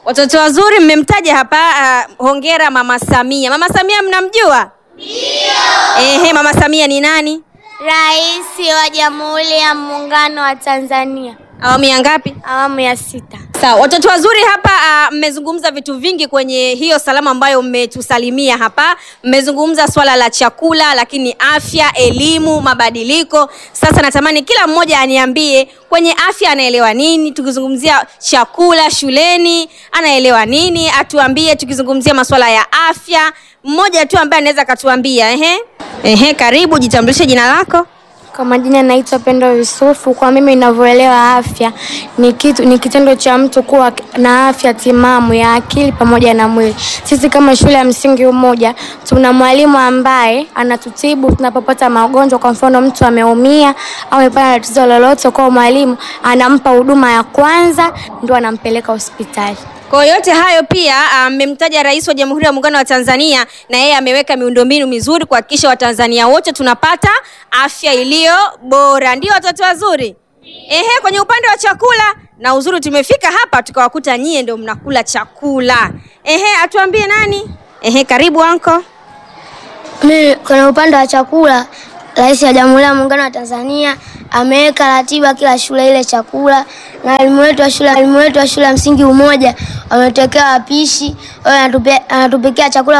Watoto wazuri mmemtaja hapa. Uh, hongera Mama Samia. Mama Samia mnamjua? Ndio. Ehe, Mama Samia ni nani? Rais wa Jamhuri ya Muungano wa Tanzania, Awamu ya ngapi? awamu ya sita. Sawa, watoto wazuri hapa uh, mmezungumza vitu vingi kwenye hiyo salamu ambayo mmetusalimia hapa. Mmezungumza swala la chakula, lakini afya, elimu, mabadiliko. Sasa natamani kila mmoja aniambie kwenye afya anaelewa nini, tukizungumzia chakula shuleni anaelewa nini, atuambie tukizungumzia masuala ya afya. Mmoja tu ambaye anaweza akatuambia. Ehe, ehe, karibu, jitambulishe jina lako. Kwa majina naitwa Pendo Yusufu. Kwa mimi ninavyoelewa afya ni kitu, ni kitendo cha mtu kuwa na afya timamu ya akili pamoja na mwili. Sisi kama shule ya msingi Umoja tuna mwalimu ambaye anatutibu tunapopata magonjwa. Kwa mfano mtu ameumia au amepata tatizo lolote, kwa mwalimu anampa huduma ya kwanza, ndo anampeleka hospitali. Kwa yote hayo pia mmemtaja Rais wa Jamhuri ya Muungano wa Tanzania, na yeye ameweka miundombinu mizuri kuhakikisha Watanzania wote tunapata afya iliyo bora. Ndio watoto wazuri. Ehe, kwenye upande wa chakula na uzuri, tumefika hapa tukawakuta nyie ndio mnakula chakula. Ehe, atuambie nani? Ehe, karibu anko. Mimi kwenye upande wa chakula, Rais wa Jamhuri ya Muungano wa Tanzania ameweka ratiba kila shule ile chakula, na walimu wetu wa shule walimu wetu wa shule ya msingi Umoja wametokea wapishi, wao anatupe- anatupikia chakula